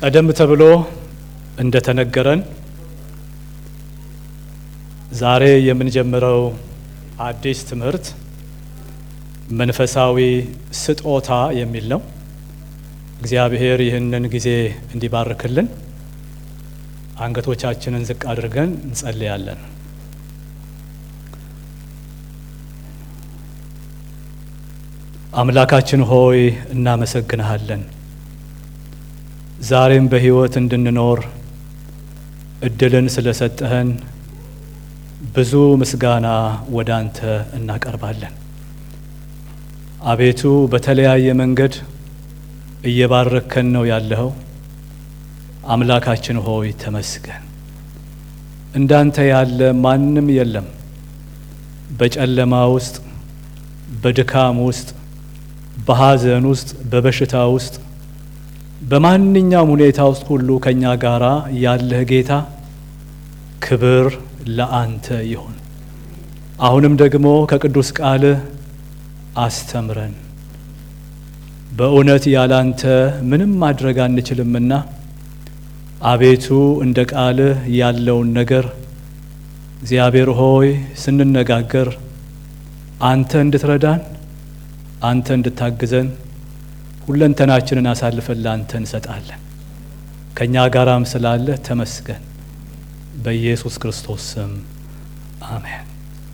ቀደም ተብሎ እንደተነገረን ዛሬ የምንጀምረው አዲስ ትምህርት መንፈሳዊ ስጦታ የሚል ነው። እግዚአብሔር ይህንን ጊዜ እንዲባርክልን አንገቶቻችንን ዝቅ አድርገን እንጸልያለን። አምላካችን ሆይ እናመሰግንሃለን። ዛሬም በሕይወት እንድንኖር እድልን ስለሰጠህን ብዙ ምስጋና ወደ አንተ እናቀርባለን። አቤቱ በተለያየ መንገድ እየባረከን ነው ያለኸው። አምላካችን ሆይ ተመስገን። እንዳንተ ያለ ማንም የለም። በጨለማ ውስጥ፣ በድካም ውስጥ፣ በሐዘን ውስጥ፣ በበሽታ ውስጥ፣ በማንኛውም ሁኔታ ውስጥ ሁሉ ከእኛ ጋር ያለህ ጌታ ክብር ለአንተ ይሁን። አሁንም ደግሞ ከቅዱስ ቃልህ አስተምረን። በእውነት ያላንተ ምንም ማድረግ አንችልምና አቤቱ እንደ ቃልህ ያለውን ነገር እግዚአብሔር ሆይ ስንነጋገር አንተ እንድትረዳን አንተ እንድታግዘን ሁለንተናችንን አሳልፈን ለአንተ እንሰጣለን። ከእኛ ጋራም ስላለህ ተመስገን። በኢየሱስ ክርስቶስ ስም አሜን።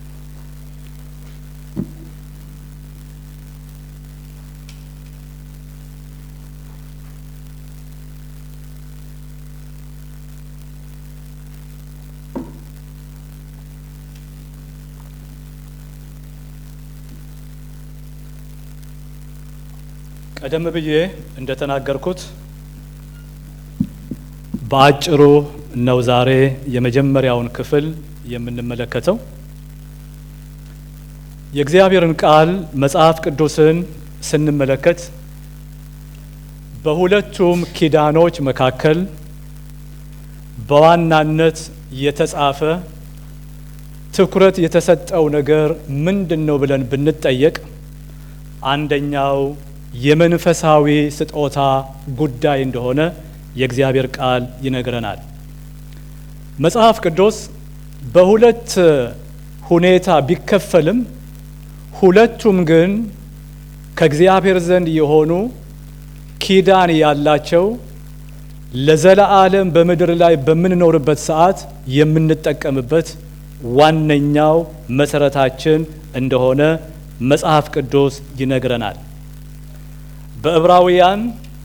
ቀደም ብዬ እንደተናገርኩት በአጭሩ ነው ዛሬ የመጀመሪያውን ክፍል የምንመለከተው። የእግዚአብሔርን ቃል መጽሐፍ ቅዱስን ስንመለከት በሁለቱም ኪዳኖች መካከል በዋናነት የተጻፈ ትኩረት የተሰጠው ነገር ምንድን ነው ብለን ብንጠየቅ አንደኛው የመንፈሳዊ ስጦታ ጉዳይ እንደሆነ የእግዚአብሔር ቃል ይነግረናል። መጽሐፍ ቅዱስ በሁለት ሁኔታ ቢከፈልም ሁለቱም ግን ከእግዚአብሔር ዘንድ የሆኑ ኪዳን ያላቸው ለዘለዓለም በምድር ላይ በምንኖርበት ሰዓት የምንጠቀምበት ዋነኛው መሰረታችን እንደሆነ መጽሐፍ ቅዱስ ይነግረናል። በዕብራውያን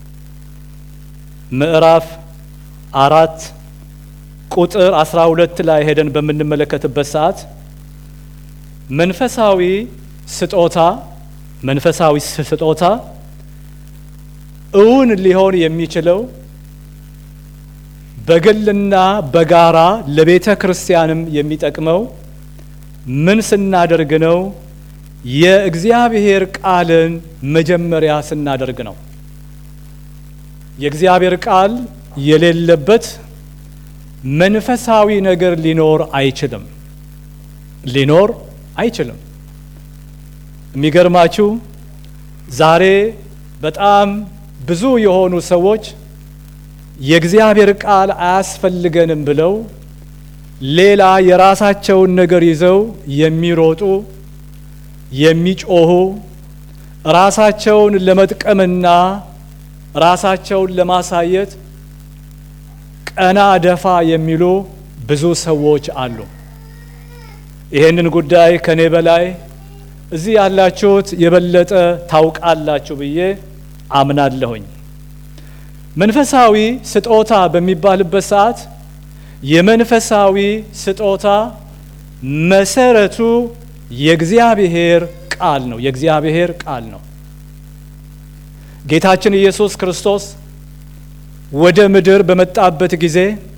ምዕራፍ አራት ቁጥር አስራ ሁለት ላይ ሄደን በምንመለከትበት ሰዓት መንፈሳዊ ስጦታ መንፈሳዊ ስጦታ እውን ሊሆን የሚችለው በግልና በጋራ ለቤተ ክርስቲያንም የሚጠቅመው ምን ስናደርግ ነው? የእግዚአብሔር ቃልን መጀመሪያ ስናደርግ ነው። የእግዚአብሔር ቃል የሌለበት መንፈሳዊ ነገር ሊኖር አይችልም። ሊኖር አይችልም። የሚገርማችሁ ዛሬ በጣም ብዙ የሆኑ ሰዎች የእግዚአብሔር ቃል አያስፈልገንም ብለው ሌላ የራሳቸውን ነገር ይዘው የሚሮጡ የሚጮሁ ራሳቸውን ለመጥቀምና ራሳቸውን ለማሳየት ቀና ደፋ የሚሉ ብዙ ሰዎች አሉ። ይህንን ጉዳይ ከኔ በላይ እዚህ ያላችሁት የበለጠ ታውቃላችሁ ብዬ አምናለሁኝ። መንፈሳዊ ስጦታ በሚባልበት ሰዓት የመንፈሳዊ ስጦታ መሰረቱ የእግዚአብሔር ቃል ነው። የእግዚአብሔር ቃል ነው። ጌታችን ኢየሱስ ክርስቶስ ወደ ምድር በመጣበት ጊዜ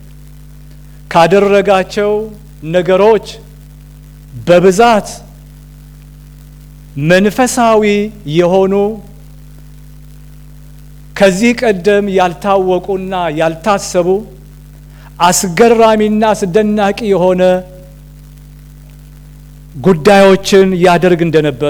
ካደረጋቸው ነገሮች በብዛት መንፈሳዊ የሆኑ ከዚህ ቀደም ያልታወቁና ያልታሰቡ አስገራሚና አስደናቂ የሆነ ጉዳዮችን ያደርግ እንደነበረ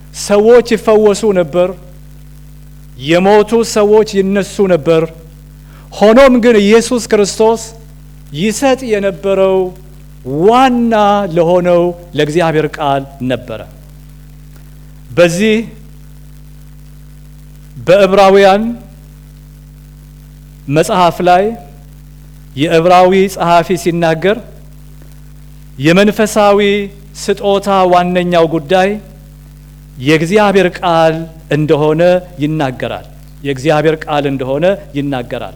ሰዎች ይፈወሱ ነበር። የሞቱ ሰዎች ይነሱ ነበር። ሆኖም ግን ኢየሱስ ክርስቶስ ይሰጥ የነበረው ዋና ለሆነው ለእግዚአብሔር ቃል ነበረ። በዚህ በዕብራውያን መጽሐፍ ላይ የዕብራዊ ጸሐፊ ሲናገር የመንፈሳዊ ስጦታ ዋነኛው ጉዳይ የእግዚአብሔር ቃል እንደሆነ ይናገራል። የእግዚአብሔር ቃል እንደሆነ ይናገራል።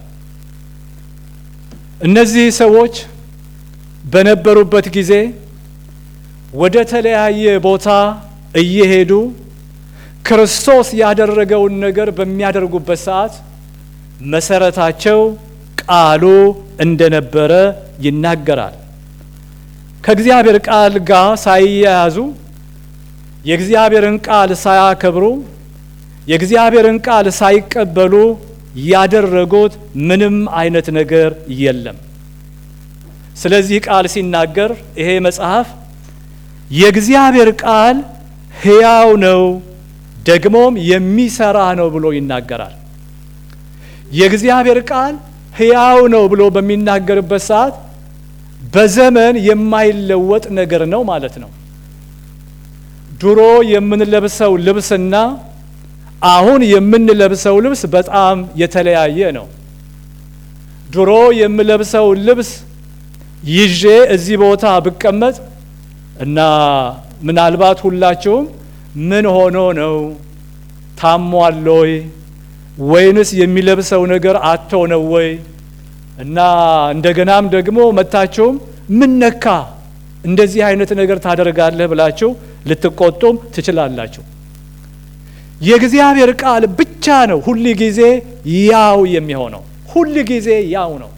እነዚህ ሰዎች በነበሩበት ጊዜ ወደ ተለያየ ቦታ እየሄዱ ክርስቶስ ያደረገውን ነገር በሚያደርጉበት ሰዓት መሰረታቸው ቃሉ እንደነበረ ይናገራል። ከእግዚአብሔር ቃል ጋር ሳይያያዙ የእግዚአብሔርን ቃል ሳያከብሩ የእግዚአብሔርን ቃል ሳይቀበሉ ያደረጉት ምንም አይነት ነገር የለም። ስለዚህ ቃል ሲናገር ይሄ መጽሐፍ የእግዚአብሔር ቃል ሕያው ነው ደግሞም የሚሰራ ነው ብሎ ይናገራል። የእግዚአብሔር ቃል ሕያው ነው ብሎ በሚናገርበት ሰዓት በዘመን የማይለወጥ ነገር ነው ማለት ነው። ድሮ የምንለብሰው ልብስና አሁን የምንለብሰው ልብስ በጣም የተለያየ ነው። ድሮ የምለብሰው ልብስ ይዤ እዚህ ቦታ ብቀመጥ እና ምናልባት ሁላችሁም ምን ሆኖ ነው ታሟል ወይ ወይንስ የሚለብሰው ነገር አቶ ነው ወይ እና እንደገናም ደግሞ መታችሁም ምን ነካ እንደዚህ አይነት ነገር ታደርጋለህ ብላችሁ ልትቆጡም ትችላላችሁ። የእግዚአብሔር ቃል ብቻ ነው ሁል ጊዜ ያው የሚሆነው፣ ሁል ጊዜ ያው ነው።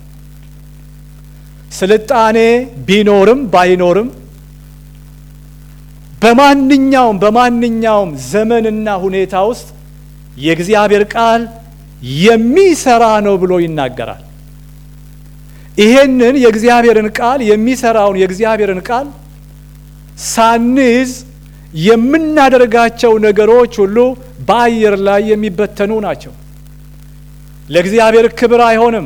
ስልጣኔ ቢኖርም ባይኖርም በማንኛውም በማንኛውም ዘመንና ሁኔታ ውስጥ የእግዚአብሔር ቃል የሚሰራ ነው ብሎ ይናገራል። ይሄንን የእግዚአብሔርን ቃል የሚሰራውን የእግዚአብሔርን ቃል ሳንይዝ የምናደርጋቸው ነገሮች ሁሉ በአየር ላይ የሚበተኑ ናቸው። ለእግዚአብሔር ክብር አይሆንም፣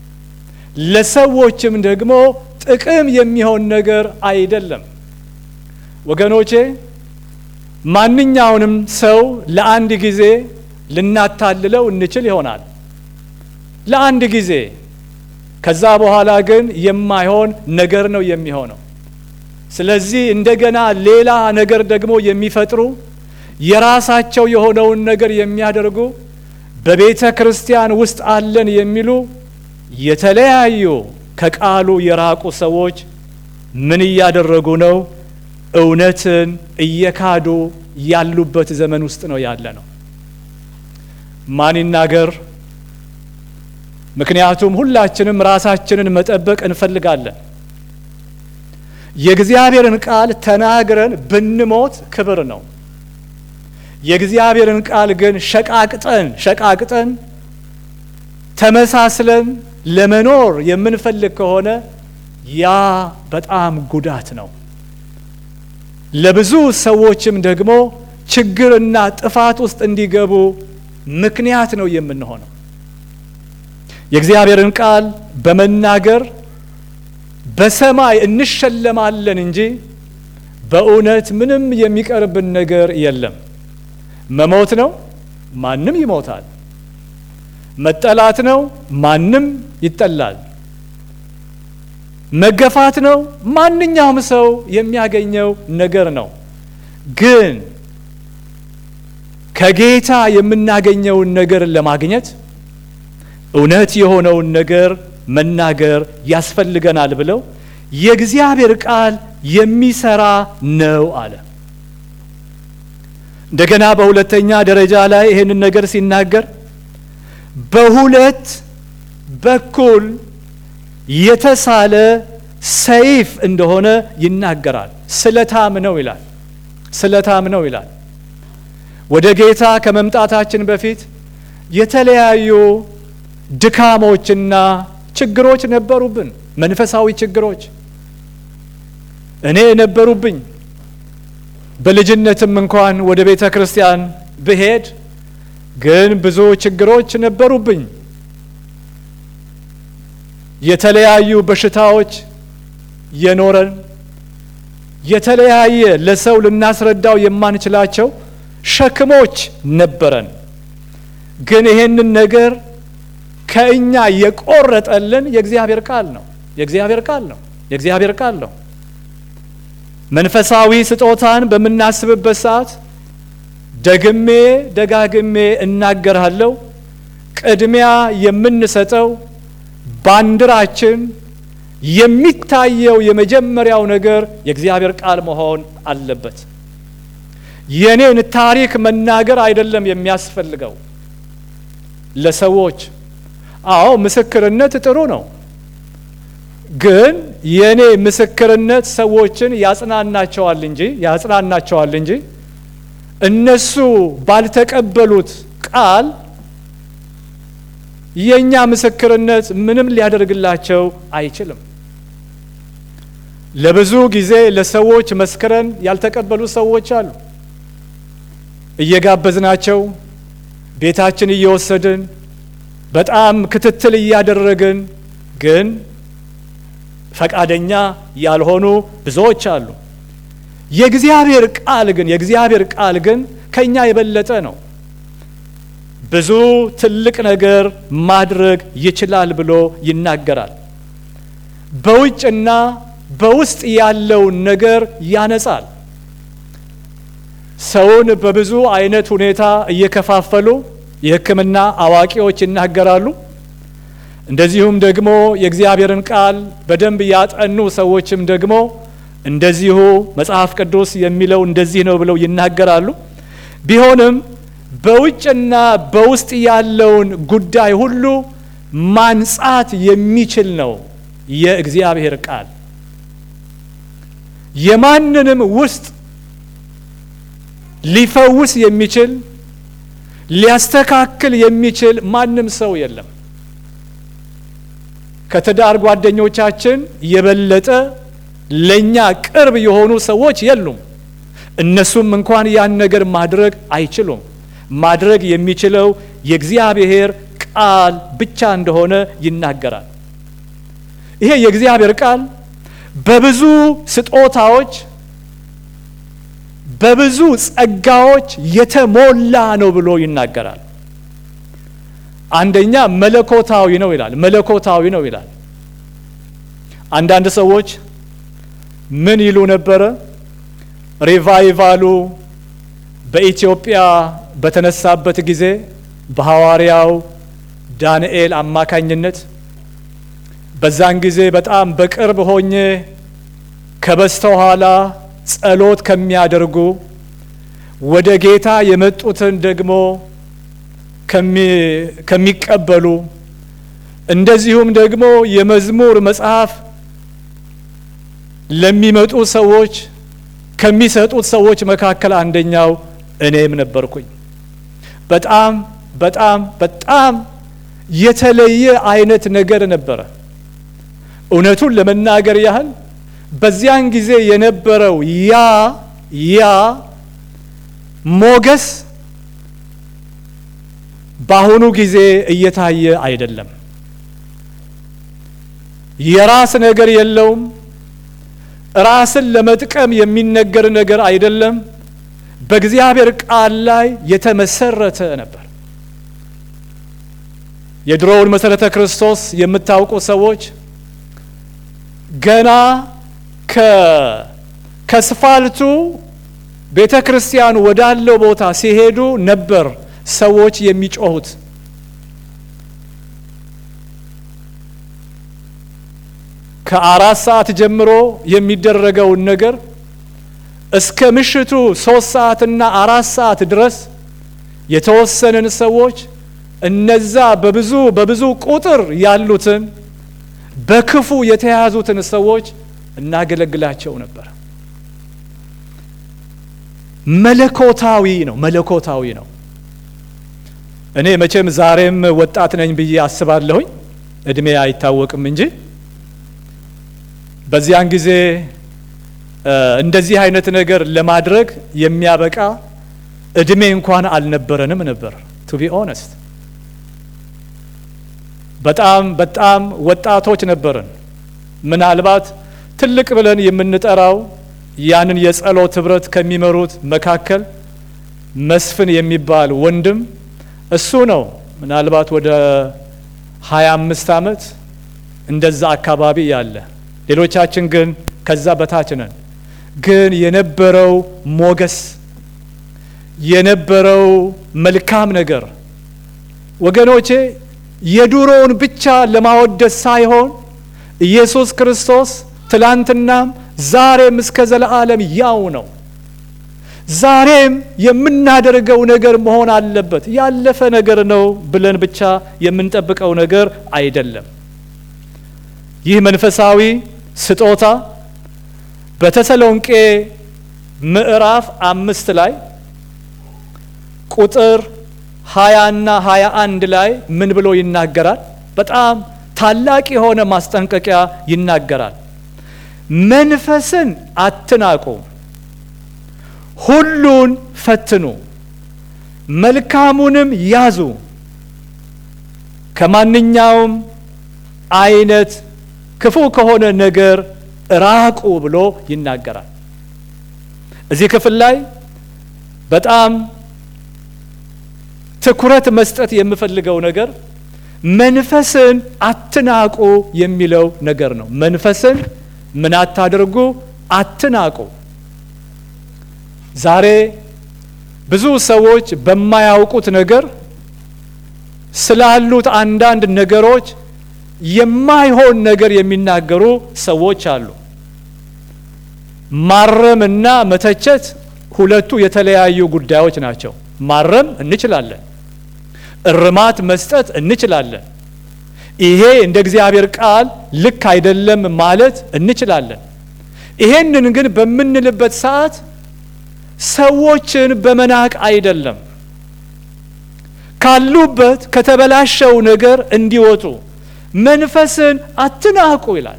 ለሰዎችም ደግሞ ጥቅም የሚሆን ነገር አይደለም። ወገኖቼ ማንኛውንም ሰው ለአንድ ጊዜ ልናታልለው እንችል ይሆናል፣ ለአንድ ጊዜ። ከዛ በኋላ ግን የማይሆን ነገር ነው የሚሆነው። ስለዚህ እንደገና ሌላ ነገር ደግሞ የሚፈጥሩ የራሳቸው የሆነውን ነገር የሚያደርጉ በቤተ ክርስቲያን ውስጥ አለን የሚሉ የተለያዩ ከቃሉ የራቁ ሰዎች ምን እያደረጉ ነው? እውነትን እየካዱ ያሉበት ዘመን ውስጥ ነው ያለ ነው። ማን ይናገር? ምክንያቱም ሁላችንም ራሳችንን መጠበቅ እንፈልጋለን። የእግዚአብሔርን ቃል ተናግረን ብንሞት ክብር ነው። የእግዚአብሔርን ቃል ግን ሸቃቅጠን ሸቃቅጠን ተመሳስለን ለመኖር የምንፈልግ ከሆነ ያ በጣም ጉዳት ነው። ለብዙ ሰዎችም ደግሞ ችግርና ጥፋት ውስጥ እንዲገቡ ምክንያት ነው የምንሆነው። የእግዚአብሔርን ቃል በመናገር በሰማይ እንሸለማለን እንጂ በእውነት ምንም የሚቀርብን ነገር የለም። መሞት ነው፣ ማንም ይሞታል። መጠላት ነው፣ ማንም ይጠላል። መገፋት ነው፣ ማንኛውም ሰው የሚያገኘው ነገር ነው። ግን ከጌታ የምናገኘውን ነገር ለማግኘት እውነት የሆነውን ነገር መናገር ያስፈልገናል ብለው የእግዚአብሔር ቃል የሚሰራ ነው አለ። እንደገና በሁለተኛ ደረጃ ላይ ይህንን ነገር ሲናገር በሁለት በኩል የተሳለ ሰይፍ እንደሆነ ይናገራል። ስለታም ነው ይላል። ስለታም ነው ይላል። ወደ ጌታ ከመምጣታችን በፊት የተለያዩ ድካሞችና ችግሮች ነበሩብን። መንፈሳዊ ችግሮች እኔ ነበሩብኝ። በልጅነትም እንኳን ወደ ቤተ ክርስቲያን ብሄድ ግን ብዙ ችግሮች ነበሩብኝ። የተለያዩ በሽታዎች የኖረን የተለያየ ለሰው ልናስረዳው የማንችላቸው ሸክሞች ነበረን። ግን ይሄንን ነገር ከእኛ የቆረጠልን የእግዚአብሔር ቃል ነው። የእግዚአብሔር ቃል ነው። የእግዚአብሔር ቃል ነው። መንፈሳዊ ስጦታን በምናስብበት ሰዓት ደግሜ ደጋግሜ እናገራለሁ። ቅድሚያ የምንሰጠው ባንዲራችን የሚታየው የመጀመሪያው ነገር የእግዚአብሔር ቃል መሆን አለበት። የኔን ታሪክ መናገር አይደለም የሚያስፈልገው ለሰዎች። አዎ ምስክርነት ጥሩ ነው፣ ግን የኔ ምስክርነት ሰዎችን ያጽናናቸዋል እንጂ ያጽናናቸዋል እንጂ እነሱ ባልተቀበሉት ቃል የእኛ ምስክርነት ምንም ሊያደርግላቸው አይችልም። ለብዙ ጊዜ ለሰዎች መስክረን ያልተቀበሉ ሰዎች አሉ። እየጋበዝናቸው ቤታችን እየወሰድን በጣም ክትትል እያደረግን ግን ፈቃደኛ ያልሆኑ ብዙዎች አሉ። የእግዚአብሔር ቃል ግን የእግዚአብሔር ቃል ግን ከኛ የበለጠ ነው። ብዙ ትልቅ ነገር ማድረግ ይችላል ብሎ ይናገራል። በውጭና በውስጥ ያለውን ነገር ያነጻል። ሰውን በብዙ አይነት ሁኔታ እየከፋፈሉ የሕክምና አዋቂዎች ይናገራሉ። እንደዚሁም ደግሞ የእግዚአብሔርን ቃል በደንብ ያጠኑ ሰዎችም ደግሞ እንደዚሁ መጽሐፍ ቅዱስ የሚለው እንደዚህ ነው ብለው ይናገራሉ። ቢሆንም በውጭና በውስጥ ያለውን ጉዳይ ሁሉ ማንጻት የሚችል ነው የእግዚአብሔር ቃል። የማንንም ውስጥ ሊፈውስ የሚችል ሊያስተካክል የሚችል ማንም ሰው የለም። ከትዳር ጓደኞቻችን የበለጠ ለእኛ ቅርብ የሆኑ ሰዎች የሉም። እነሱም እንኳን ያን ነገር ማድረግ አይችሉም። ማድረግ የሚችለው የእግዚአብሔር ቃል ብቻ እንደሆነ ይናገራል። ይሄ የእግዚአብሔር ቃል በብዙ ስጦታዎች በብዙ ጸጋዎች የተሞላ ነው ብሎ ይናገራል። አንደኛ መለኮታዊ ነው ይላል። መለኮታዊ ነው ይላል። አንዳንድ ሰዎች ምን ይሉ ነበረ? ሪቫይቫሉ በኢትዮጵያ በተነሳበት ጊዜ በሐዋርያው ዳንኤል አማካኝነት በዛን ጊዜ በጣም በቅርብ ሆኜ ከበስተኋላ ጸሎት ከሚያደርጉ ወደ ጌታ የመጡትን ደግሞ ከሚቀበሉ እንደዚሁም ደግሞ የመዝሙር መጽሐፍ ለሚመጡ ሰዎች ከሚሰጡት ሰዎች መካከል አንደኛው እኔም ነበርኩኝ። በጣም በጣም በጣም የተለየ አይነት ነገር ነበረ። እውነቱን ለመናገር ያህል በዚያን ጊዜ የነበረው ያ ያ ሞገስ በአሁኑ ጊዜ እየታየ አይደለም። የራስ ነገር የለውም። ራስን ለመጥቀም የሚነገር ነገር አይደለም። በእግዚአብሔር ቃል ላይ የተመሰረተ ነበር። የድሮውን መሰረተ ክርስቶስ የምታውቁ ሰዎች ገና ከስፋልቱ ቤተ ክርስቲያን ወዳለው ቦታ ሲሄዱ ነበር ሰዎች የሚጮሁት። ከአራት ሰዓት ጀምሮ የሚደረገውን ነገር እስከ ምሽቱ ሶስት ሰዓትና አራት ሰዓት ድረስ የተወሰንን ሰዎች እነዛ በብዙ በብዙ ቁጥር ያሉትን በክፉ የተያዙትን ሰዎች እናገለግላቸው ነበር። መለኮታዊ ነው፣ መለኮታዊ ነው። እኔ መቼም ዛሬም ወጣት ነኝ ብዬ አስባለሁኝ፣ እድሜ አይታወቅም እንጂ በዚያን ጊዜ እንደዚህ አይነት ነገር ለማድረግ የሚያበቃ እድሜ እንኳን አልነበረንም ነበር ቱ ቢ ኦነስት። በጣም በጣም ወጣቶች ነበርን። ምናልባት ትልቅ ብለን የምንጠራው ያንን የጸሎት ህብረት ከሚመሩት መካከል መስፍን የሚባል ወንድም እሱ ነው። ምናልባት ወደ ሀያ አምስት ዓመት እንደዛ አካባቢ ያለ፣ ሌሎቻችን ግን ከዛ በታች ነን። ግን የነበረው ሞገስ የነበረው መልካም ነገር ወገኖቼ የዱሮውን ብቻ ለማወደስ ሳይሆን ኢየሱስ ክርስቶስ ትላንትናም ዛሬም እስከ ዘለዓለም ያው ነው። ዛሬም የምናደርገው ነገር መሆን አለበት። ያለፈ ነገር ነው ብለን ብቻ የምንጠብቀው ነገር አይደለም። ይህ መንፈሳዊ ስጦታ በተሰሎንቄ ምዕራፍ አምስት ላይ ቁጥር ሀያ እና ሀያ አንድ ላይ ምን ብሎ ይናገራል? በጣም ታላቅ የሆነ ማስጠንቀቂያ ይናገራል። መንፈስን አትናቁ፣ ሁሉን ፈትኑ፣ መልካሙንም ያዙ፣ ከማንኛውም አይነት ክፉ ከሆነ ነገር ራቁ ብሎ ይናገራል። እዚህ ክፍል ላይ በጣም ትኩረት መስጠት የምፈልገው ነገር መንፈስን አትናቁ የሚለው ነገር ነው። መንፈስን ምን አታድርጉ? አትናቁ። ዛሬ ብዙ ሰዎች በማያውቁት ነገር ስላሉት አንዳንድ ነገሮች የማይሆን ነገር የሚናገሩ ሰዎች አሉ። ማረም እና መተቸት ሁለቱ የተለያዩ ጉዳዮች ናቸው። ማረም እንችላለን፣ እርማት መስጠት እንችላለን። ይሄ እንደ እግዚአብሔር ቃል ልክ አይደለም ማለት እንችላለን። ይሄንን ግን በምንልበት ሰዓት ሰዎችን በመናቅ አይደለም፣ ካሉበት ከተበላሸው ነገር እንዲወጡ መንፈስን አትናቁ ይላል።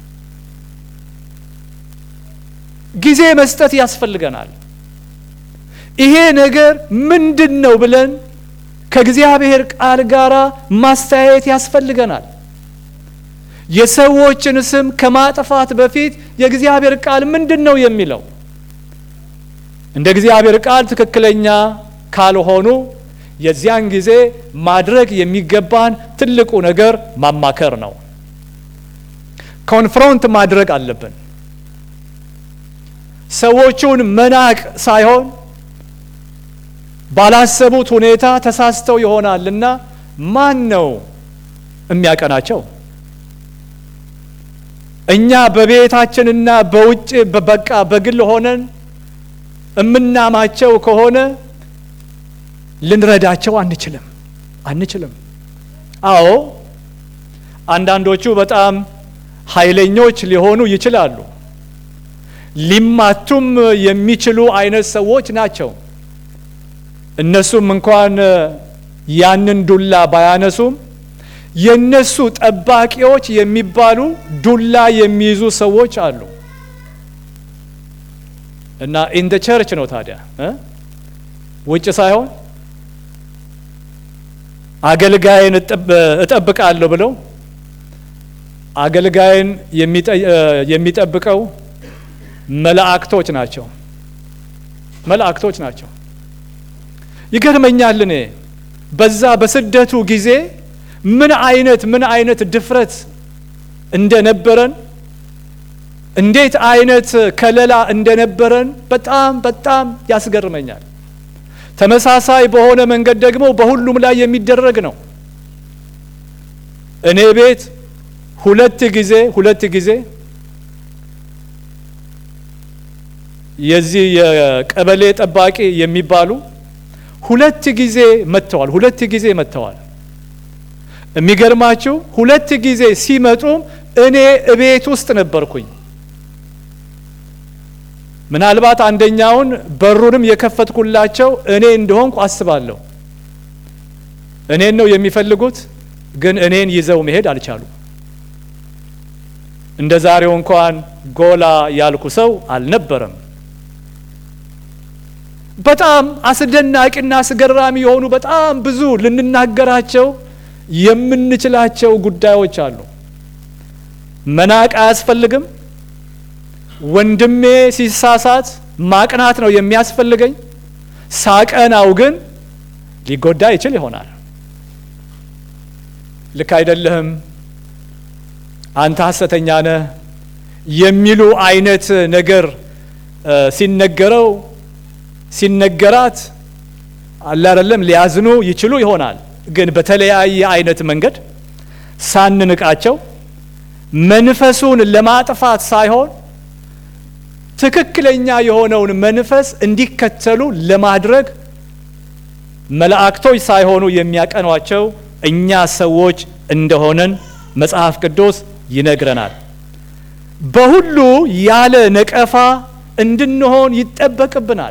ጊዜ መስጠት ያስፈልገናል። ይሄ ነገር ምንድን ነው ብለን ከእግዚአብሔር ቃል ጋር ማስተያየት ያስፈልገናል። የሰዎችን ስም ከማጥፋት በፊት የእግዚአብሔር ቃል ምንድን ነው የሚለው? እንደ እግዚአብሔር ቃል ትክክለኛ ካልሆኑ የዚያን ጊዜ ማድረግ የሚገባን ትልቁ ነገር ማማከር ነው። ኮንፍሮንት ማድረግ አለብን። ሰዎቹን መናቅ ሳይሆን ባላሰቡት ሁኔታ ተሳስተው ይሆናልና ማን ነው የሚያቀናቸው? እኛ በቤታችንና በውጭ በቃ በግል ሆነን እምናማቸው ከሆነ ልንረዳቸው አንችልም አንችልም። አዎ አንዳንዶቹ በጣም ኃይለኞች ሊሆኑ ይችላሉ። ሊማቱም የሚችሉ አይነት ሰዎች ናቸው። እነሱም እንኳን ያንን ዱላ ባያነሱም የነሱ ጠባቂዎች የሚባሉ ዱላ የሚይዙ ሰዎች አሉ እና ኢን ደ ቸርች ነው ታዲያ እ ውጭ ሳይሆን አገልጋይን እጠብቃለሁ ብለው አገልጋይን የሚጠብቀው መላእክቶች ናቸው መላእክቶች ናቸው። ይገርመኛል። እኔ በዛ በስደቱ ጊዜ ምን አይነት ምን አይነት ድፍረት እንደነበረን እንዴት አይነት ከለላ እንደነበረን በጣም በጣም ያስገርመኛል። ተመሳሳይ በሆነ መንገድ ደግሞ በሁሉም ላይ የሚደረግ ነው። እኔ ቤት ሁለት ጊዜ ሁለት ጊዜ የዚህ የቀበሌ ጠባቂ የሚባሉ ሁለት ጊዜ መጥተዋል። ሁለት ጊዜ መጥተዋል። የሚገርማችሁ ሁለት ጊዜ ሲመጡም እኔ እቤት ውስጥ ነበርኩኝ። ምናልባት አንደኛውን በሩንም የከፈትኩላቸው እኔ እንደሆንኩ አስባለሁ። እኔን ነው የሚፈልጉት፣ ግን እኔን ይዘው መሄድ አልቻሉም። እንደ ዛሬው እንኳን ጎላ ያልኩ ሰው አልነበረም። በጣም አስደናቂና አስገራሚ የሆኑ በጣም ብዙ ልንናገራቸው የምንችላቸው ጉዳዮች አሉ። መናቅ አያስፈልግም። ወንድሜ ሲሳሳት ማቅናት ነው የሚያስፈልገኝ። ሳቀናው ግን ሊጎዳ ይችል ይሆናል። ልክ አይደለህም፣ አንተ ሐሰተኛ ነህ የሚሉ አይነት ነገር ሲነገረው ሲነገራት አለ አይደለም ሊያዝኑ ይችሉ ይሆናል። ግን በተለያየ አይነት መንገድ ሳንንቃቸው መንፈሱን ለማጥፋት ሳይሆን ትክክለኛ የሆነውን መንፈስ እንዲከተሉ ለማድረግ መላእክቶች ሳይሆኑ የሚያቀኗቸው እኛ ሰዎች እንደሆነን መጽሐፍ ቅዱስ ይነግረናል። በሁሉ ያለ ነቀፋ እንድንሆን ይጠበቅብናል።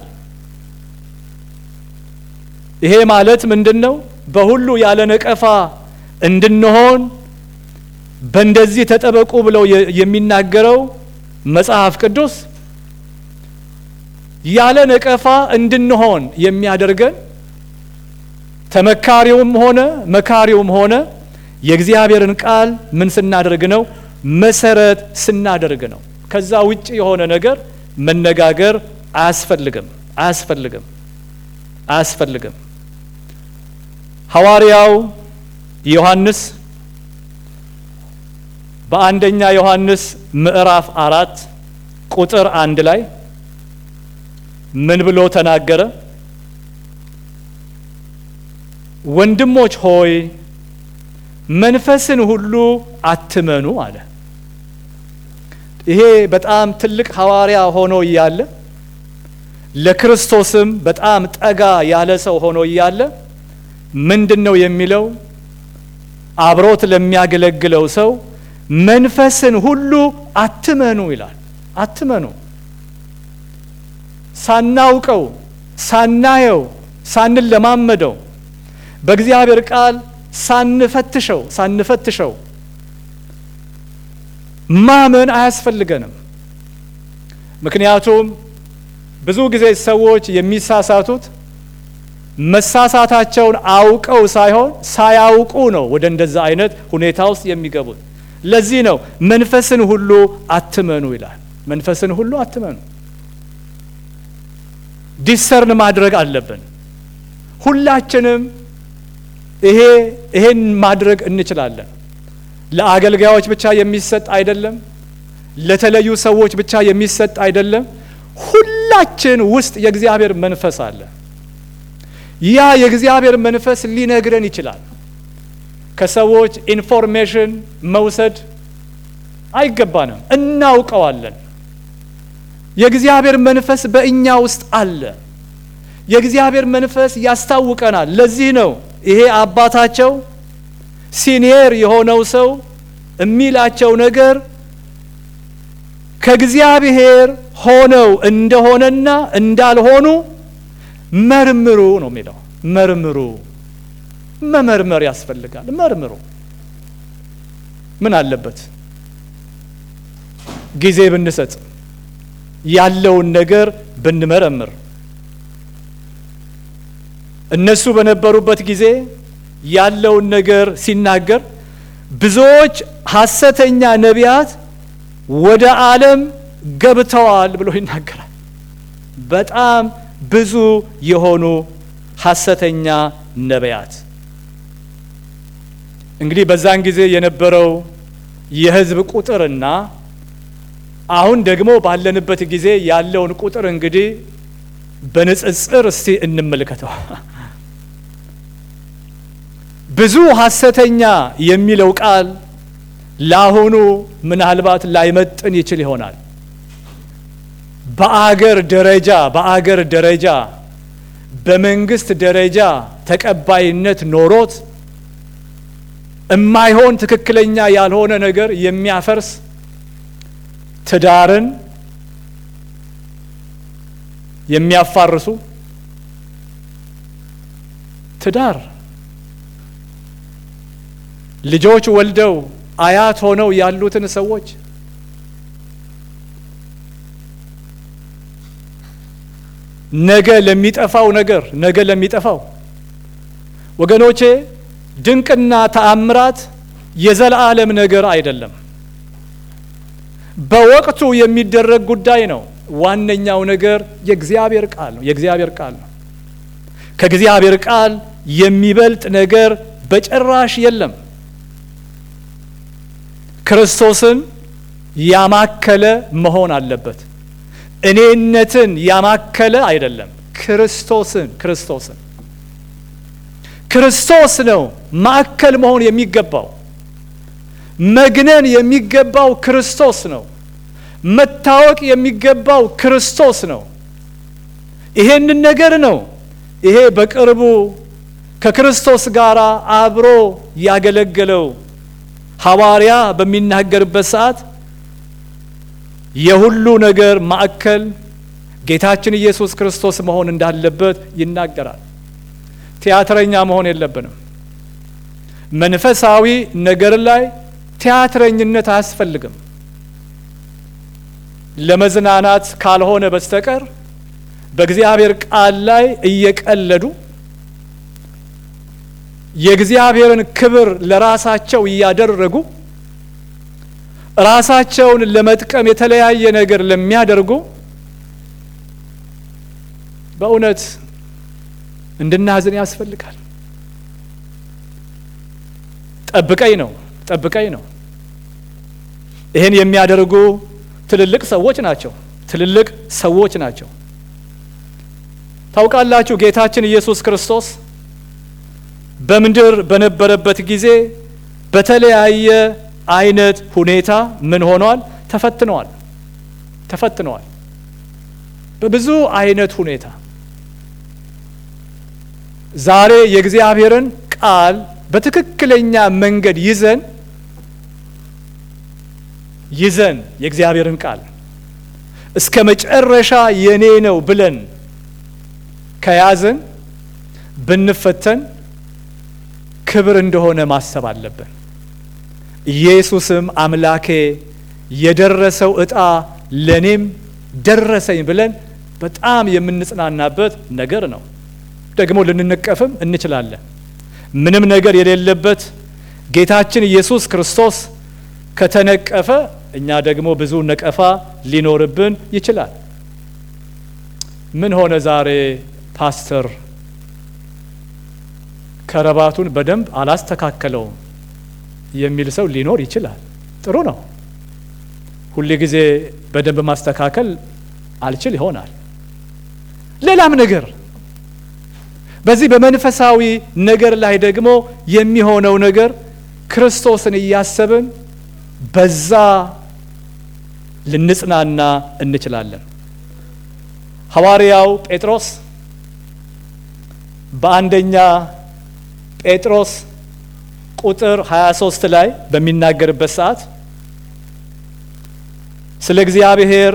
ይሄ ማለት ምንድን ነው? በሁሉ ያለ ነቀፋ እንድንሆን በእንደዚህ ተጠበቁ ብለው የሚናገረው መጽሐፍ ቅዱስ ያለ ነቀፋ እንድንሆን የሚያደርገን ተመካሪውም ሆነ መካሪውም ሆነ የእግዚአብሔርን ቃል ምን ስናደርግ ነው? መሰረት ስናደርግ ነው። ከዛ ውጭ የሆነ ነገር መነጋገር አያስፈልግም አያስፈልግም አያስፈልግም። ሐዋርያው ዮሐንስ በአንደኛ ዮሐንስ ምዕራፍ አራት ቁጥር አንድ ላይ ምን ብሎ ተናገረ? ወንድሞች ሆይ መንፈስን ሁሉ አትመኑ አለ። ይሄ በጣም ትልቅ ሐዋርያ ሆኖ እያለ ለክርስቶስም በጣም ጠጋ ያለ ሰው ሆኖ እያለ ምንድን ነው የሚለው? አብሮት ለሚያገለግለው ሰው መንፈስን ሁሉ አትመኑ ይላል። አትመኑ ሳናውቀው፣ ሳናየው፣ ሳንለማመደው በእግዚአብሔር ቃል ሳንፈትሸው ሳንፈትሸው ማመን አያስፈልገንም። ምክንያቱም ብዙ ጊዜ ሰዎች የሚሳሳቱት መሳሳታቸውን አውቀው ሳይሆን ሳያውቁ ነው ወደ እንደዛ አይነት ሁኔታ ውስጥ የሚገቡት። ለዚህ ነው መንፈስን ሁሉ አትመኑ ይላል። መንፈስን ሁሉ አትመኑ። ዲሰርን ማድረግ አለብን። ሁላችንም ይሄ ይሄን ማድረግ እንችላለን። ለአገልጋዮች ብቻ የሚሰጥ አይደለም። ለተለዩ ሰዎች ብቻ የሚሰጥ አይደለም። ሁላችን ውስጥ የእግዚአብሔር መንፈስ አለ። ያ የእግዚአብሔር መንፈስ ሊነግረን ይችላል። ከሰዎች ኢንፎርሜሽን መውሰድ አይገባንም፣ እናውቀዋለን። የእግዚአብሔር መንፈስ በእኛ ውስጥ አለ። የእግዚአብሔር መንፈስ ያስታውቀናል። ለዚህ ነው ይሄ አባታቸው ሲኒየር የሆነው ሰው የሚላቸው ነገር ከእግዚአብሔር ሆነው እንደሆነና እንዳልሆኑ መርምሩ ነው የሚለው። መርምሩ፣ መመርመር ያስፈልጋል። መርምሩ። ምን አለበት ጊዜ ብንሰጥ ያለውን ነገር ብንመረምር እነሱ በነበሩበት ጊዜ ያለውን ነገር ሲናገር ብዙዎች ሐሰተኛ ነቢያት ወደ ዓለም ገብተዋል ብሎ ይናገራል። በጣም ብዙ የሆኑ ሐሰተኛ ነቢያት እንግዲህ በዛን ጊዜ የነበረው የሕዝብ ቁጥርና አሁን ደግሞ ባለንበት ጊዜ ያለውን ቁጥር እንግዲህ በንጽጽር እስቲ እንመልከተው። ብዙ ሐሰተኛ የሚለው ቃል ለአሁኑ ምናልባት ላይመጥን ይችል ይሆናል። በአገር ደረጃ በአገር ደረጃ በመንግስት ደረጃ ተቀባይነት ኖሮት እማይሆን ትክክለኛ ያልሆነ ነገር የሚያፈርስ ትዳርን የሚያፋርሱ ትዳር ልጆች ወልደው አያት ሆነው ያሉትን ሰዎች ነገ ለሚጠፋው ነገር ነገ ለሚጠፋው ወገኖቼ ድንቅና ተአምራት የዘላለም ነገር አይደለም። በወቅቱ የሚደረግ ጉዳይ ነው። ዋነኛው ነገር የእግዚአብሔር ቃል ነው። የእግዚአብሔር ቃል ነው። ከእግዚአብሔር ቃል የሚበልጥ ነገር በጭራሽ የለም። ክርስቶስን ያማከለ መሆን አለበት። እኔነትን ያማከለ አይደለም። ክርስቶስን ክርስቶስን ክርስቶስ ነው ማዕከል መሆን የሚገባው። መግነን የሚገባው ክርስቶስ ነው። መታወቅ የሚገባው ክርስቶስ ነው። ይሄንን ነገር ነው ይሄ በቅርቡ ከክርስቶስ ጋር አብሮ ያገለገለው ሐዋርያ በሚናገርበት ሰዓት የሁሉ ነገር ማዕከል ጌታችን ኢየሱስ ክርስቶስ መሆን እንዳለበት ይናገራል። ቲያትረኛ መሆን የለብንም። መንፈሳዊ ነገር ላይ ቲያትረኝነት አያስፈልግም። ለመዝናናት ካልሆነ በስተቀር በእግዚአብሔር ቃል ላይ እየቀለዱ የእግዚአብሔርን ክብር ለራሳቸው እያደረጉ ራሳቸውን ለመጥቀም የተለያየ ነገር ለሚያደርጉ በእውነት እንድናዝን ያስፈልጋል። ጠብቀኝ ነው ጠብቀኝ ነው። ይህን የሚያደርጉ ትልልቅ ሰዎች ናቸው። ትልልቅ ሰዎች ናቸው። ታውቃላችሁ ጌታችን ኢየሱስ ክርስቶስ በምድር በነበረበት ጊዜ በተለያየ አይነት ሁኔታ ምን ሆኗል? ተፈትነዋል። ተፈትነዋል በብዙ አይነት ሁኔታ። ዛሬ የእግዚአብሔርን ቃል በትክክለኛ መንገድ ይዘን ይዘን የእግዚአብሔርን ቃል እስከ መጨረሻ የኔ ነው ብለን ከያዝን ብንፈተን ክብር እንደሆነ ማሰብ አለብን። ኢየሱስም አምላኬ የደረሰው ዕጣ ለእኔም ደረሰኝ ብለን በጣም የምንጽናናበት ነገር ነው። ደግሞ ልንነቀፍም እንችላለን። ምንም ነገር የሌለበት ጌታችን ኢየሱስ ክርስቶስ ከተነቀፈ እኛ ደግሞ ብዙ ነቀፋ ሊኖርብን ይችላል። ምን ሆነ ዛሬ ፓስተር ከረባቱን በደንብ አላስተካከለውም የሚል ሰው ሊኖር ይችላል። ጥሩ ነው። ሁል ጊዜ በደንብ ማስተካከል አልችል ይሆናል። ሌላም ነገር በዚህ በመንፈሳዊ ነገር ላይ ደግሞ የሚሆነው ነገር ክርስቶስን እያሰብን በዛ ልንጽናና እንችላለን። ሐዋርያው ጴጥሮስ በአንደኛ ጴጥሮስ ቁጥር 23 ላይ በሚናገርበት ሰዓት ስለ እግዚአብሔር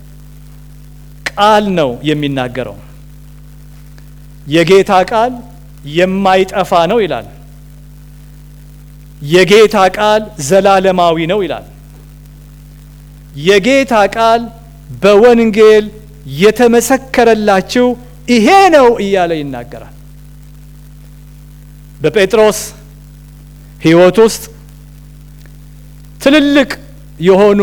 ቃል ነው የሚናገረው። የጌታ ቃል የማይጠፋ ነው ይላል። የጌታ ቃል ዘላለማዊ ነው ይላል። የጌታ ቃል በወንጌል የተመሰከረላችሁ ይሄ ነው እያለ ይናገራል። በጴጥሮስ ሕይወት ውስጥ ትልልቅ የሆኑ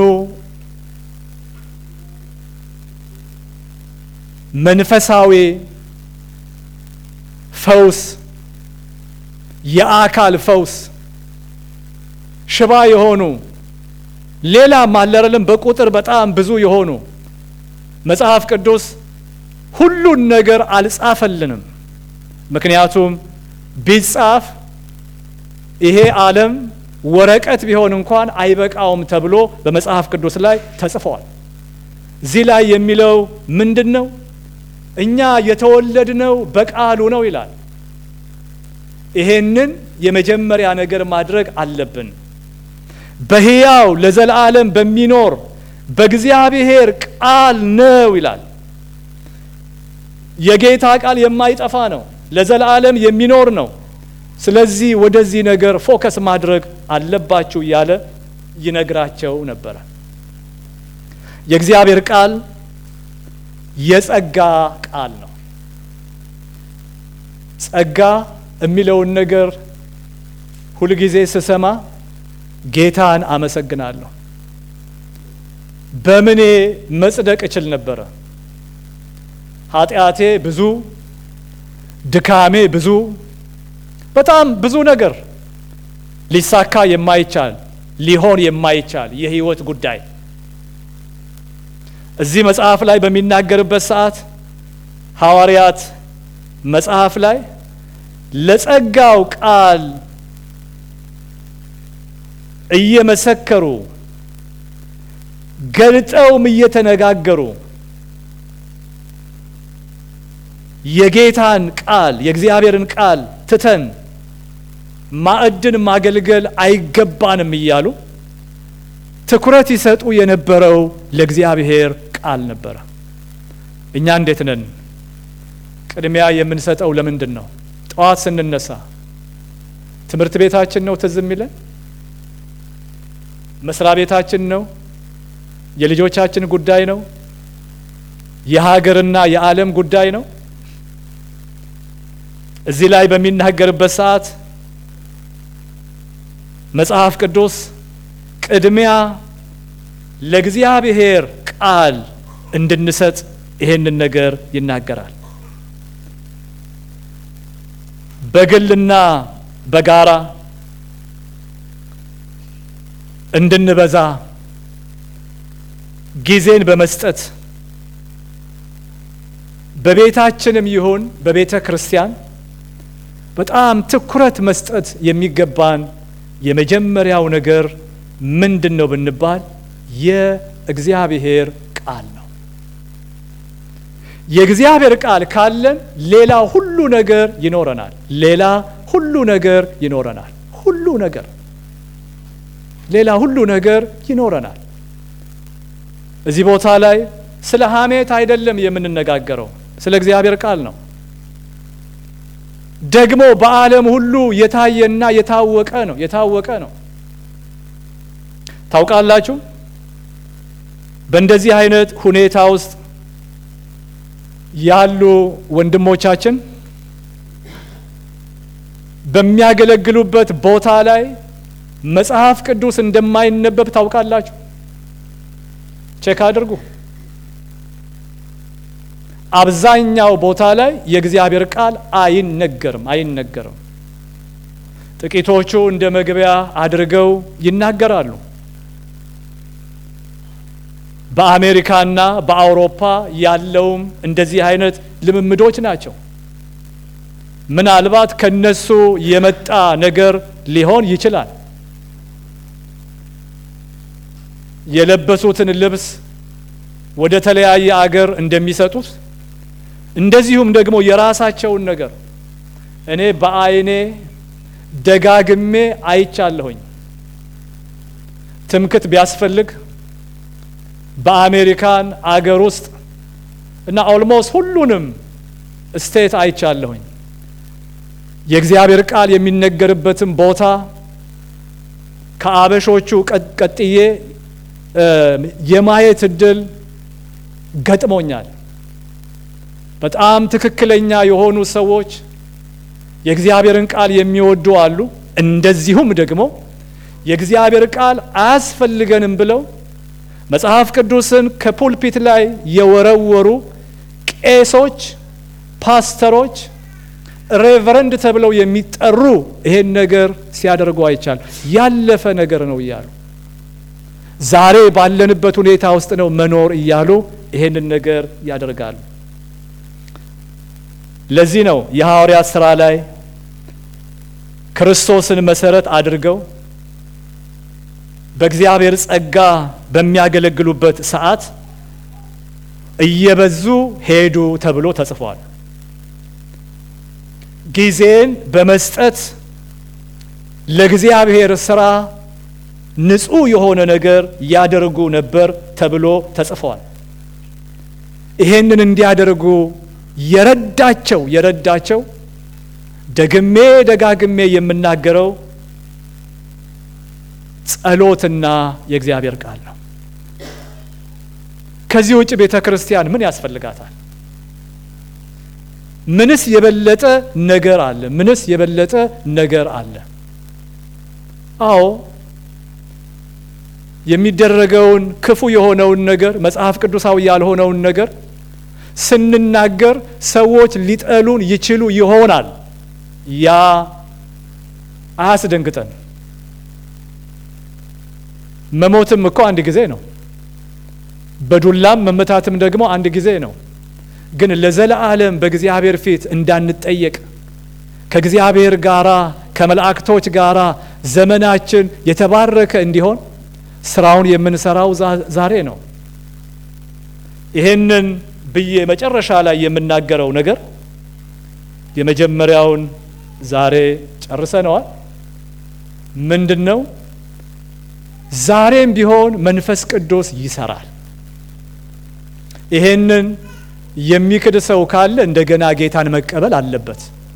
መንፈሳዊ ፈውስ፣ የአካል ፈውስ፣ ሽባ የሆኑ ሌላም አለረልም በቁጥር በጣም ብዙ የሆኑ መጽሐፍ ቅዱስ ሁሉን ነገር አልጻፈልንም። ምክንያቱም ቢጻፍ ይሄ ዓለም ወረቀት ቢሆን እንኳን አይበቃውም ተብሎ በመጽሐፍ ቅዱስ ላይ ተጽፏል። እዚህ ላይ የሚለው ምንድን ነው? እኛ የተወለድነው በቃሉ ነው ይላል። ይሄንን የመጀመሪያ ነገር ማድረግ አለብን። በሕያው ለዘላለም በሚኖር በእግዚአብሔር ቃል ነው ይላል። የጌታ ቃል የማይጠፋ ነው፣ ለዘላለም የሚኖር ነው። ስለዚህ ወደዚህ ነገር ፎከስ ማድረግ አለባችሁ እያለ ይነግራቸው ነበረ። የእግዚአብሔር ቃል የጸጋ ቃል ነው። ጸጋ የሚለውን ነገር ሁልጊዜ ስሰማ ጌታን አመሰግናለሁ። በምኔ መጽደቅ እችል ነበረ? ኃጢአቴ ብዙ፣ ድካሜ ብዙ፣ በጣም ብዙ ነገር ሊሳካ የማይቻል ሊሆን የማይቻል የህይወት ጉዳይ እዚህ መጽሐፍ ላይ በሚናገርበት ሰዓት ሐዋርያት መጽሐፍ ላይ ለጸጋው ቃል እየመሰከሩ ገልጠውም እየተነጋገሩ የጌታን ቃል የእግዚአብሔርን ቃል ትተን ማዕድን ማገልገል አይገባንም እያሉ ትኩረት ይሰጡ የነበረው ለእግዚአብሔር ቃል ነበረ። እኛ እንዴት ነን? ቅድሚያ የምንሰጠው ለምንድን ነው? ጠዋት ስንነሳ ትምህርት ቤታችን ነው ትዝ የሚለን? መስሪያ ቤታችን ነው? የልጆቻችን ጉዳይ ነው? የሀገርና የዓለም ጉዳይ ነው? እዚህ ላይ በሚናገርበት ሰዓት መጽሐፍ ቅዱስ ቅድሚያ ለእግዚአብሔር ቃል እንድንሰጥ ይሄንን ነገር ይናገራል። በግልና በጋራ እንድንበዛ ጊዜን በመስጠት በቤታችንም ይሁን በቤተ ክርስቲያን በጣም ትኩረት መስጠት የሚገባን የመጀመሪያው ነገር ምንድን ነው ብንባል የእግዚአብሔር ቃል ነው። የእግዚአብሔር ቃል ካለን ሌላ ሁሉ ነገር ይኖረናል። ሌላ ሁሉ ነገር ይኖረናል። ሁሉ ነገር ሌላ ሁሉ ነገር ይኖረናል። እዚህ ቦታ ላይ ስለ ሐሜት አይደለም የምንነጋገረው፣ ስለ እግዚአብሔር ቃል ነው። ደግሞ በዓለም ሁሉ የታየና የታወቀ ነው የታወቀ ነው። ታውቃላችሁ በእንደዚህ አይነት ሁኔታ ውስጥ ያሉ ወንድሞቻችን በሚያገለግሉበት ቦታ ላይ መጽሐፍ ቅዱስ እንደማይነበብ ታውቃላችሁ። ቼክ አድርጉ። አብዛኛው ቦታ ላይ የእግዚአብሔር ቃል አይነገርም አይነገርም። ጥቂቶቹ እንደ መግቢያ አድርገው ይናገራሉ። በአሜሪካና በአውሮፓ ያለውም እንደዚህ አይነት ልምምዶች ናቸው። ምናልባት ከነሱ የመጣ ነገር ሊሆን ይችላል። የለበሱትን ልብስ ወደ ተለያየ አገር እንደሚሰጡት እንደዚሁም ደግሞ የራሳቸውን ነገር እኔ በዓይኔ ደጋግሜ አይቻለሁኝ። ትምክት ቢያስፈልግ በአሜሪካን አገር ውስጥ እና ኦልሞስት ሁሉንም ስቴት አይቻለሁኝ። የእግዚአብሔር ቃል የሚነገርበትን ቦታ ከአበሾቹ ቀጥዬ የማየት እድል ገጥሞኛል። በጣም ትክክለኛ የሆኑ ሰዎች የእግዚአብሔርን ቃል የሚወዱ አሉ። እንደዚሁም ደግሞ የእግዚአብሔር ቃል አያስፈልገንም ብለው መጽሐፍ ቅዱስን ከፑልፒት ላይ የወረወሩ ቄሶች፣ ፓስተሮች፣ ሬቨረንድ ተብለው የሚጠሩ ይሄን ነገር ሲያደርጉ አይቻል። ያለፈ ነገር ነው እያሉ ዛሬ ባለንበት ሁኔታ ውስጥ ነው መኖር እያሉ ይሄንን ነገር ያደርጋሉ። ለዚህ ነው የሐዋርያት ሥራ ላይ ክርስቶስን መሰረት አድርገው በእግዚአብሔር ጸጋ በሚያገለግሉበት ሰዓት እየበዙ ሄዱ ተብሎ ተጽፏል። ጊዜን በመስጠት ለእግዚአብሔር ሥራ ንጹሕ የሆነ ነገር ያደርጉ ነበር ተብሎ ተጽፏል። ይሄንን እንዲያደርጉ የረዳቸው የረዳቸው ደግሜ ደጋግሜ የምናገረው ጸሎትና የእግዚአብሔር ቃል ነው። ከዚህ ውጭ ቤተ ክርስቲያን ምን ያስፈልጋታል? ምንስ የበለጠ ነገር አለ? ምንስ የበለጠ ነገር አለ? አዎ የሚደረገውን ክፉ የሆነውን ነገር መጽሐፍ ቅዱሳዊ ያልሆነውን ነገር ስንናገር ሰዎች ሊጠሉን ይችሉ ይሆናል። ያ አያስደንግጠን። መሞትም እኮ አንድ ጊዜ ነው። በዱላም መመታትም ደግሞ አንድ ጊዜ ነው። ግን ለዘለዓለም በእግዚአብሔር ፊት እንዳንጠየቅ ከእግዚአብሔር ጋራ ከመላእክቶች ጋራ ዘመናችን የተባረከ እንዲሆን ስራውን የምንሰራው ዛሬ ነው። ይሄንን ብዬ መጨረሻ ላይ የምናገረው ነገር የመጀመሪያውን ዛሬ ጨርሰነዋል። ምንድን ነው? ዛሬም ቢሆን መንፈስ ቅዱስ ይሰራል። ይሄንን የሚክድ ሰው ካለ እንደገና ጌታን መቀበል አለበት።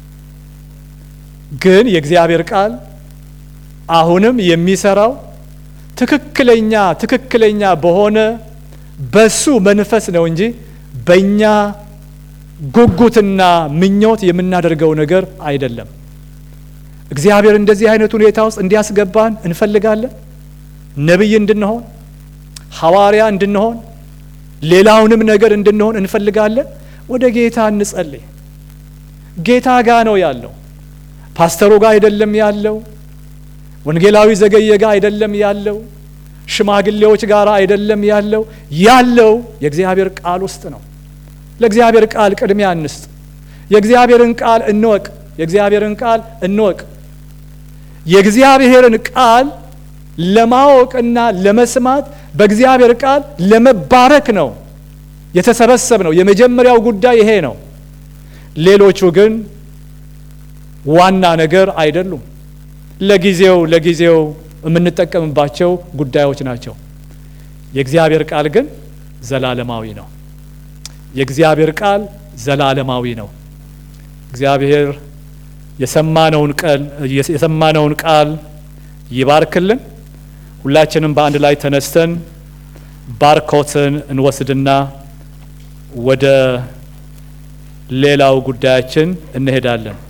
ግን የእግዚአብሔር ቃል አሁንም የሚሰራው ትክክለኛ ትክክለኛ በሆነ በሱ መንፈስ ነው እንጂ በእኛ ጉጉትና ምኞት የምናደርገው ነገር አይደለም። እግዚአብሔር እንደዚህ አይነት ሁኔታ ውስጥ እንዲያስገባን እንፈልጋለን። ነቢይ እንድንሆን፣ ሐዋርያ እንድንሆን፣ ሌላውንም ነገር እንድንሆን እንፈልጋለን። ወደ ጌታ እንጸልይ። ጌታ ጋ ነው ያለው። ፓስተሩ ጋር አይደለም ያለው። ወንጌላዊ ዘገየ ጋር አይደለም ያለው። ሽማግሌዎች ጋር አይደለም ያለው። ያለው የእግዚአብሔር ቃል ውስጥ ነው። ለእግዚአብሔር ቃል ቅድሚያ እንስጥ። የእግዚአብሔርን ቃል እንወቅ። የእግዚአብሔርን ቃል እንወቅ። የእግዚአብሔርን ቃል ለማወቅና ለመስማት በእግዚአብሔር ቃል ለመባረክ ነው የተሰበሰብ ነው። የመጀመሪያው ጉዳይ ይሄ ነው። ሌሎቹ ግን ዋና ነገር አይደሉም። ለጊዜው ለጊዜው የምንጠቀምባቸው ጉዳዮች ናቸው። የእግዚአብሔር ቃል ግን ዘላለማዊ ነው። የእግዚአብሔር ቃል ዘላለማዊ ነው። እግዚአብሔር የሰማነውን ቃል የሰማነውን ቃል ይባርክልን። ሁላችንም በአንድ ላይ ተነስተን ባርኮትን እንወስድና ወደ ሌላው ጉዳያችን እንሄዳለን።